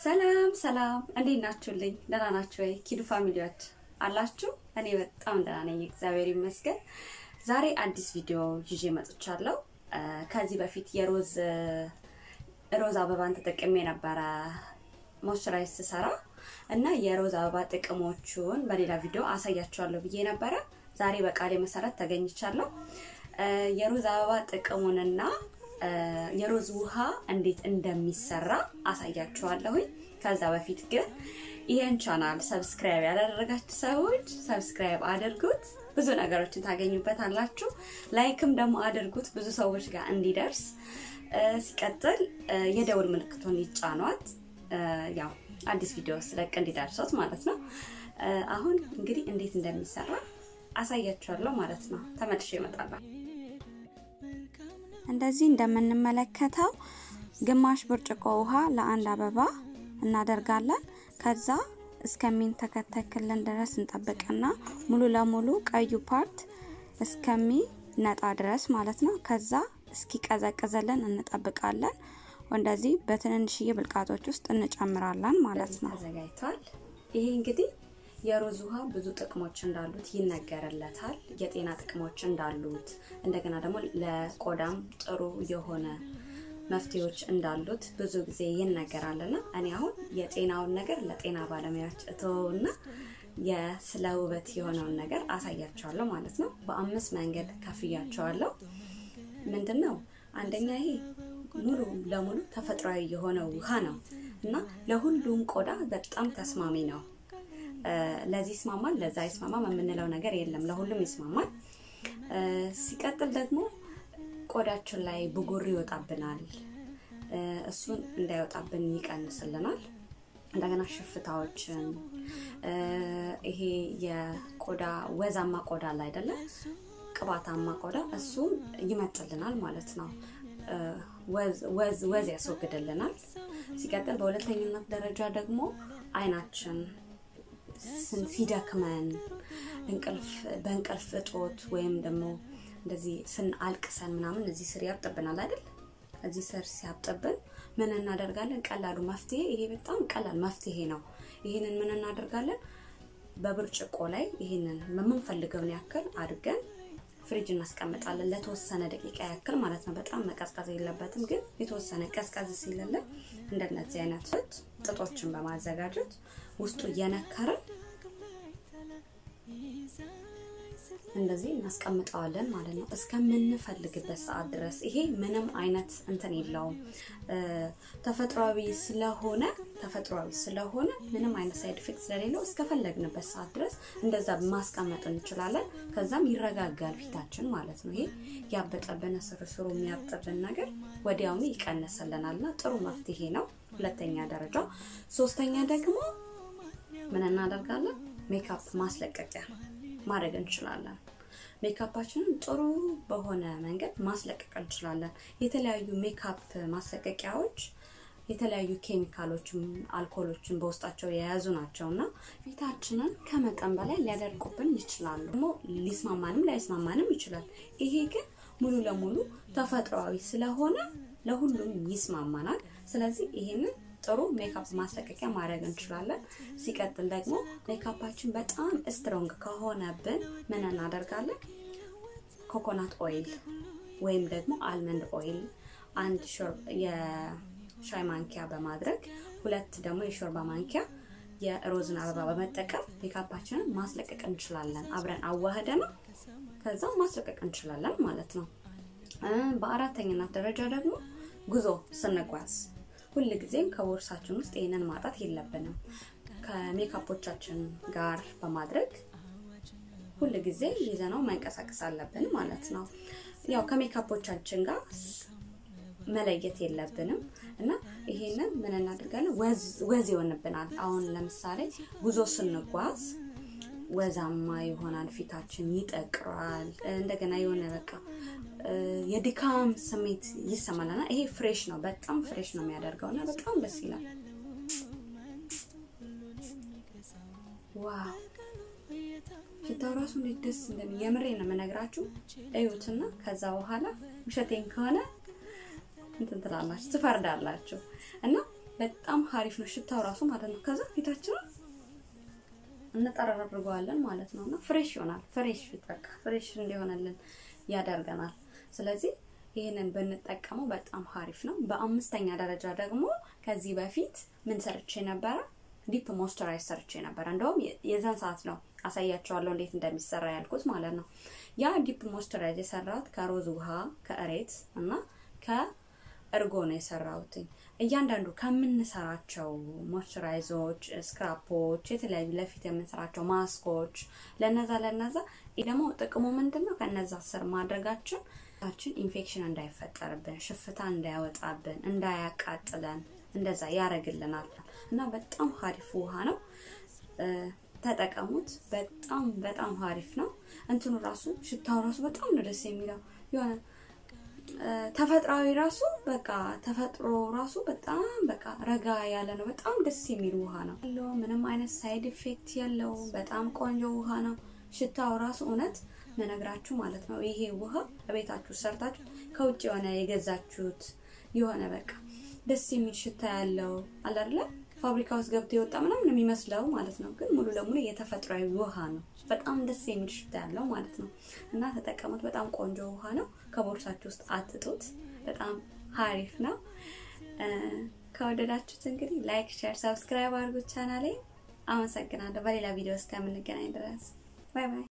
ሰላም ሰላም፣ እንዴት ናችሁልኝ? ደህና ናችሁ ወይ? ኪዱ ፋሚሊዎች አላችሁ? እኔ በጣም ደህና ነኝ፣ እግዚአብሔር ይመስገን። ዛሬ አዲስ ቪዲዮ ይዤ መጥቻለሁ። ከዚህ በፊት የሮዝ ሮዝ አበባን ተጠቅሜ ነበረ ሞይስቸራይዝ ስሰራ እና የሮዝ አበባ ጥቅሞቹን በሌላ ቪዲዮ አሳያችኋለሁ ብዬ ነበረ። ዛሬ በቃሌ መሰረት ተገኝቻለሁ። የሮዝ አበባ ጥቅሙንና የሮዝ ውሃ እንዴት እንደሚሰራ አሳያችኋለሁኝ። ከዛ በፊት ግን ይህን ቻናል ሰብስክራይብ ያላደረጋችሁ ሰዎች ሰብስክራይብ አድርጉት፣ ብዙ ነገሮችን ታገኙበታላችሁ። ላይክም ደግሞ አድርጉት ብዙ ሰዎች ጋር እንዲደርስ። ሲቀጥል የደውል ምልክቱን ይጫኗት፣ ያው አዲስ ቪዲዮ ስለቅ እንዲደርሶት ማለት ነው። አሁን እንግዲህ እንዴት እንደሚሰራ አሳያችኋለሁ ማለት ነው። ተመልሼ እመጣለሁ። እንደዚህ እንደምንመለከተው ግማሽ ብርጭቆ ውሃ ለአንድ አበባ እናደርጋለን። ከዛ እስከሚንተከተክልን ድረስ እንጠብቅና ሙሉ ለሙሉ ቀዩ ፓርት እስከሚነጣ ድረስ ማለት ነው። ከዛ እስኪቀዘቅዝልን እንጠብቃለን። እንደዚህ በትንንሽዬ ብልቃጦች ውስጥ እንጨምራለን ማለት ነው። ተዘጋጅቷል። ይሄ እንግዲህ የሮዝ ውሃ ብዙ ጥቅሞች እንዳሉት ይነገርለታል። የጤና ጥቅሞች እንዳሉት እንደገና ደግሞ ለቆዳም ጥሩ የሆነ መፍትሄዎች እንዳሉት ብዙ ጊዜ ይነገራልና እኔ አሁን የጤናውን ነገር ለጤና ባለሙያዎች እተወውና የስለ ውበት የሆነውን ነገር አሳያቸዋለሁ ማለት ነው። በአምስት መንገድ ከፍያቸዋለሁ። ምንድን ነው አንደኛ ይሄ ሙሉ ለሙሉ ተፈጥሯዊ የሆነ ውሃ ነው እና ለሁሉም ቆዳ በጣም ተስማሚ ነው። ለዚህ ይስማማል፣ ለዛ ይስማማል የምንለው ነገር የለም። ለሁሉም ይስማማል። ሲቀጥል ደግሞ ቆዳችን ላይ ብጉር ይወጣብናል። እሱን እንዳይወጣብን ይቀንስልናል። እንደገና ሽፍታዎችን፣ ይሄ የቆዳ ወዛማ ቆዳ ላይ አይደለም ቅባታማ ቆዳ እሱን ይመጥልናል ማለት ነው። ወዝ ያስወግድልናል። ሲቀጥል በሁለተኝነት ደረጃ ደግሞ አይናችን ሲደክመን በእንቅልፍ እጦት ወይም ደግሞ እንደዚህ ስንአልቅሰን ምናምን እዚህ ስር ያብጥብናል አይደል? እዚህ ስር ሲያብጥብን ምን እናደርጋለን? ቀላሉ መፍትሄ ይሄ በጣም ቀላል መፍትሄ ነው። ይህንን ምን እናደርጋለን? በብርጭቆ ላይ ይህንን በምንፈልገውን ያክል አድርገን ፍሪጅ እናስቀምጣለን ለተወሰነ ደቂቃ ያክል ማለት ነው። በጣም መቀዝቀዝ የለበትም፣ ግን የተወሰነ ቀዝቀዝ ሲልልን እንደነዚህ አይነት ጥጦችን በማዘጋጀት ውስጡ እየነከርን እንደዚህ እናስቀምጠዋለን ማለት ነው እስከምንፈልግበት ሰዓት ድረስ። ይሄ ምንም አይነት እንትን የለውም ተፈጥሯዊ ስለሆነ ተፈጥሯዊ ስለሆነ ምንም አይነት ሳይድ ኢፌክት ስለሌለው እስከፈለግንበት ሰዓት ድረስ እንደዛ ማስቀመጥ እንችላለን። ከዛም ይረጋጋል ፊታችን ማለት ነው። ይሄ ያበጠብን ስርስሩ የሚያብጥብን ነገር ወዲያውኑ ይቀንስልናል እና ጥሩ መፍትሄ ነው። ሁለተኛ ደረጃ። ሶስተኛ ደግሞ ምን እናደርጋለን? ሜካፕ ማስለቀቂያ ማድረግ እንችላለን። ሜካፓችንን ጥሩ በሆነ መንገድ ማስለቀቅ እንችላለን። የተለያዩ ሜካፕ ማስለቀቂያዎች የተለያዩ ኬሚካሎችን፣ አልኮሎችን በውስጣቸው የያዙ ናቸው እና ፊታችንን ከመጠን በላይ ሊያደርቁብን ይችላሉ። ደግሞ ሊስማማንም ላይስማማንም ይችላል። ይሄ ግን ሙሉ ለሙሉ ተፈጥሯዊ ስለሆነ ለሁሉም ይስማማናል። ስለዚህ ይሄንን ጥሩ ሜካፕ ማስለቀቂያ ማድረግ እንችላለን። ሲቀጥል ደግሞ ሜካፓችን በጣም ስትሮንግ ከሆነብን ምን እናደርጋለን? ኮኮናት ኦይል ወይም ደግሞ አልመንድ ኦይል አንድ የሻይ ማንኪያ በማድረግ ሁለት ደግሞ የሾርባ ማንኪያ የሮዝን አበባ በመጠቀም ሜካፓችንን ማስለቀቅ እንችላለን። አብረን አዋህደ ነው ከዛ ማስለቀቅ እንችላለን ማለት ነው። በአራተኝነት ደረጃ ደግሞ ጉዞ ስንጓዝ ሁል ጊዜም ከቦርሳችን ውስጥ ይህንን ማጣት የለብንም። ከሜካፖቻችን ጋር በማድረግ ሁል ጊዜ ይዘነው መንቀሳቀስ አለብን ማለት ነው። ያው ከሜካፖቻችን ጋር መለየት የለብንም እና ይሄንን ምን እናደርጋለን? ወዝ ይሆንብናል። አሁን ለምሳሌ ጉዞ ስንጓዝ ወዛማ ይሆናል፣ ፊታችን ይጠቅራል። እንደገና የሆነ በቃ የድካም ስሜት ይሰማልና ይሄ ፍሬሽ ነው፣ በጣም ፍሬሽ ነው የሚያደርገው እና በጣም ደስ ይላል። ዋው ሽታው ራሱ እንዴት ደስ እንደሚ የምሬ ነው የምነግራችሁ። እዩትና ከዛ በኋላ ውሸቴን ከሆነ እንትን ትላላችሁ ትፈርዳላችሁ። እና በጣም ሀሪፍ ነው ሽታው ራሱ ማለት ነው። ከዛ ፊታችንን እንጠራርገዋለን ማለት ነው እና ፍሬሽ ይሆናል። ፍሬሽ ፊት በቃ ፍሬሽ እንዲሆንልን ያደርገናል። ስለዚህ ይህንን ብንጠቀመው በጣም ሀሪፍ ነው። በአምስተኛ ደረጃ ደግሞ ከዚህ በፊት ምን ሰርቼ ነበረ? ዲፕ ሞይስቸራይዝ ሰርቼ ነበረ። እንደውም የዛን ሰዓት ነው አሳያቸዋለሁ እንዴት እንደሚሰራ ያልኩት ማለት ነው። ያ ዲፕ ሞይስቸራይዝ የሰራሁት ከሮዝ ውሃ፣ ከእሬት እና ከእርጎ ነው የሰራሁትኝ። እያንዳንዱ ከምንሰራቸው ሞይስቸራይዞች፣ ስክራፖች፣ የተለያዩ ለፊት የምንሰራቸው ማስኮች ለነዛ ለነዛ ይህ ደግሞ ጥቅሙ ምንድን ነው? ከነዛ ስር ማድረጋችን ፊታችን ኢንፌክሽን እንዳይፈጠርብን፣ ሽፍታ እንዳያወጣብን፣ እንዳያቃጥለን እንደዛ ያደርግልናል እና በጣም ሀሪፍ ውሃ ነው። ተጠቀሙት። በጣም በጣም ሀሪፍ ነው። እንትኑ ራሱ ሽታው ራሱ በጣም ነው ደስ የሚለው የሆነ ተፈጥሯዊ ራሱ በቃ ተፈጥሮ ራሱ በጣም በቃ ረጋ ያለ ነው። በጣም ደስ የሚል ውሃ ነው። ምንም አይነት ሳይድ ኢፌክት የለው። በጣም ቆንጆ ውሃ ነው። ሽታው ራሱ እውነት መነግራችሁ ማለት ነው። ይሄ ውሃ በቤታችሁ ሰርታችሁ ከውጭ የሆነ የገዛችሁት የሆነ በቃ ደስ የሚል ሽታ ያለው አለ አይደለ? ፋብሪካ ውስጥ ገብቶ የወጣ ምናምን የሚመስለው ማለት ነው። ግን ሙሉ ለሙሉ የተፈጥሯዊ ውሃ ነው። በጣም ደስ የሚል ሽታ ያለው ማለት ነው። እና ተጠቀሙት። በጣም ቆንጆ ውሃ ነው። ከቦርሳችሁ ውስጥ አትጡት። በጣም ሀሪፍ ነው። ከወደዳችሁት እንግዲህ ላይክ፣ ሼር፣ ሰብስክራይብ አድርጉት ቻናሌ። አመሰግናለሁ። በሌላ ቪዲዮ እስከምንገናኝ ድረስ ባይ ባይ።